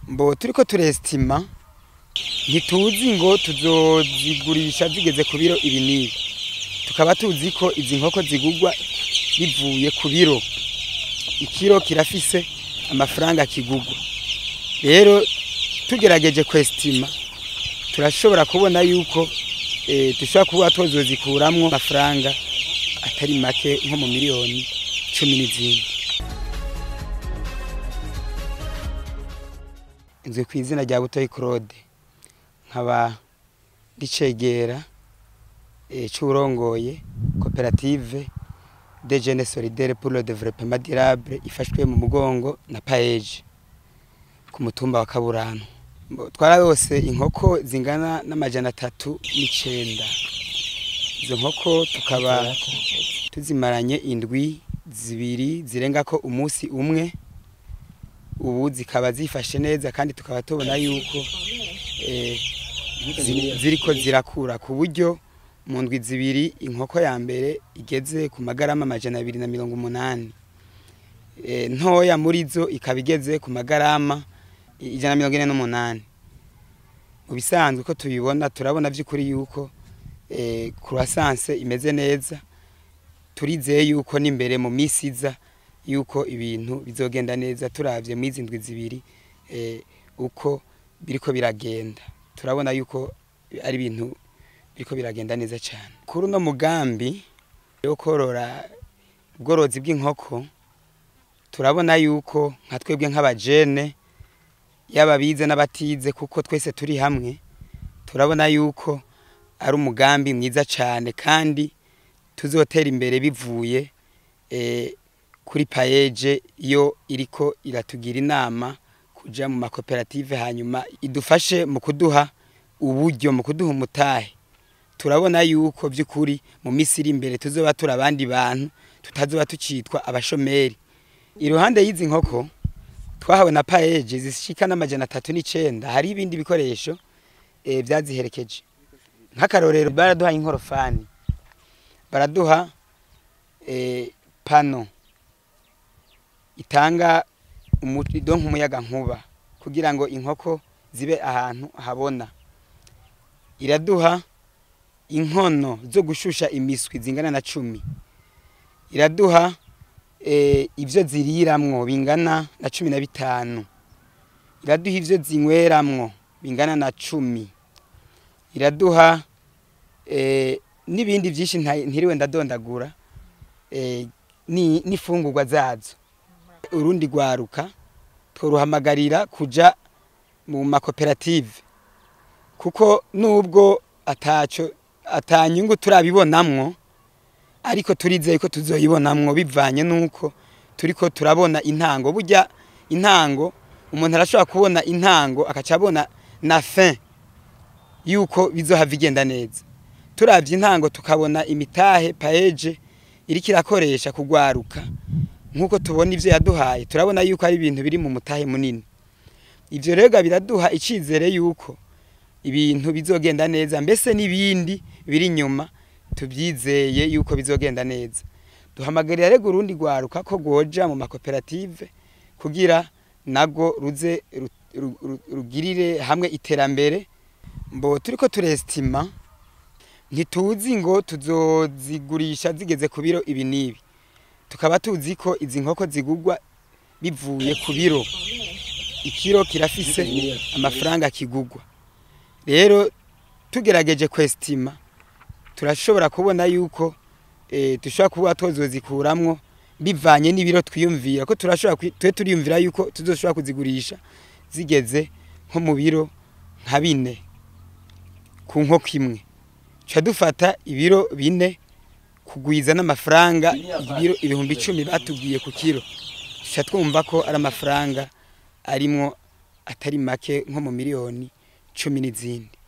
mbo turiko turestima ntituzi ngo tuzozigurisha zigeze ku biro ibi n'ibi tukaba tuzi ko izi nkoko zigurwa bivuye ku biro ikiro kirafise amafaranga kigurwa rero tugerageje kwestima turashobora kubona yuko eh, dushobora kuba tuzozikuramwo amafaranga atari make nko mu miliyoni cumi n'izindi inzu ku izina rya butoyi claude nkaba ndicegera eh, c'uwurongoye koperative de jeunes solidaire pour le développement durable ifashwe mu mugongo na paeje ku mutumba wa kaburano Mbo, twararose inkoko zingana n'amajana atatu n'icenda izo nkoko tukaba tuzimaranye indwi zibiri zirengako umunsi umwe ubu zikaba zifashe neza kandi tukaba tubona yuko eh, zi- ziriko zirakura ku buryo mu ndwi zibiri inkoko ya mbere igeze ku magarama amajana abiri na mirongo umunani Eh, ntoya muri zo ikaba igeze ku magarama ijana na mirongo ine n'umunani mu bisanzwe ko tubibona turabona by'ukuri yuko eh, croissance imeze neza turizeye yuko n'imbere mu minsi iza yuko ibintu bizogenda neza turavye mu izi ndwi zibiri eh, uko biriko biragenda turabona yuko ari ibintu biriko biragenda neza cyane kuri uno mugambi wo korora ubworozi bw'inkoko turabona yuko nka twebwe nk'abajene yaba bize n'abatize kuko twese turi hamwe turabona yuko ari umugambi mwiza cyane kandi tuzotera imbere bivuye eh, kuri payeje iyo iriko iratugira inama kuja mu makoperative hanyuma idufashe mu kuduha uburyo mu kuduha umutahe turabona yuko by'ukuri mu minsi iri imbere tuzoba turi abandi bantu tutazoba tukitwa abashomeri iruhande y'izi nkoko twahawe na paeje zishika n'amajana atatu n'icenda hari ibindi bikoresho eh, vyaziherekeje nk'akarorero baraduha inkorofani baraduha eh, pano itanga umuriro nk'umuyaga nkuba kugira ngo inkoko zibe ahantu habona iraduha inkono zo gushusha imiswi zingana na cumi iraduha eh, ivyo ziriramwo bingana na cumi na bitanu iraduha ivyo zinyweramwo bingana na cumi iraduha eh, n'ibindi vyinshi nta- ntiriwe ndadondagura eh, ni n'ifungurwa zazo urundi rwaruka tworuhamagarira kuja mu makoperative kuko nubwo ataco atanyungu turabibonamwo ariko turizeye ko tuzoyibonamwo bivanye nuko turiko turabona intango burya intango umuntu arashobora kubona intango akaca abona na fin yuko bizohava igenda neza turavye intango tukabona imitahe paeje iriko irakoresha kugwaruka nk'uko tubona ivyo yaduhaye turabona yuko ari ibintu biri mu mutahe munini ivyo rega biraduha icizere yuko ibintu bizogenda neza mbese n'ibindi biri inyuma tubyizeye yuko bizogenda neza duhamagarira rego urundi rwaruka ko rwoja mu makoperative kugira nago ruze ru- ru- ru- rugirire hamwe iterambere mbo turiko turestima ntituzi ngo tuzozigurisha zigeze ku biro ibi n'ibi tukaba tuzi ko izi nkoko zigurwa bivuye ku biro ikiro kirafise amafaranga kigurwa rero tugerageje kwestima turashobora kubona yuko eh, dushobora kuba tuzozikuramwo bivanye n'ibiro twiyumvira ko turashobora kwi- twe turiyumvira yuko tuzoshobora kuzigurisha zigeze nko mu biro nka bine ku nkoko imwe tuca dufata ibiro bine kugwiza n'amafaranga ibiro ibihumbi icumi batubwiye ku kiro tuca twumva ko ari amafaranga arimwo atari make nko mu miliyoni cumi n'izindi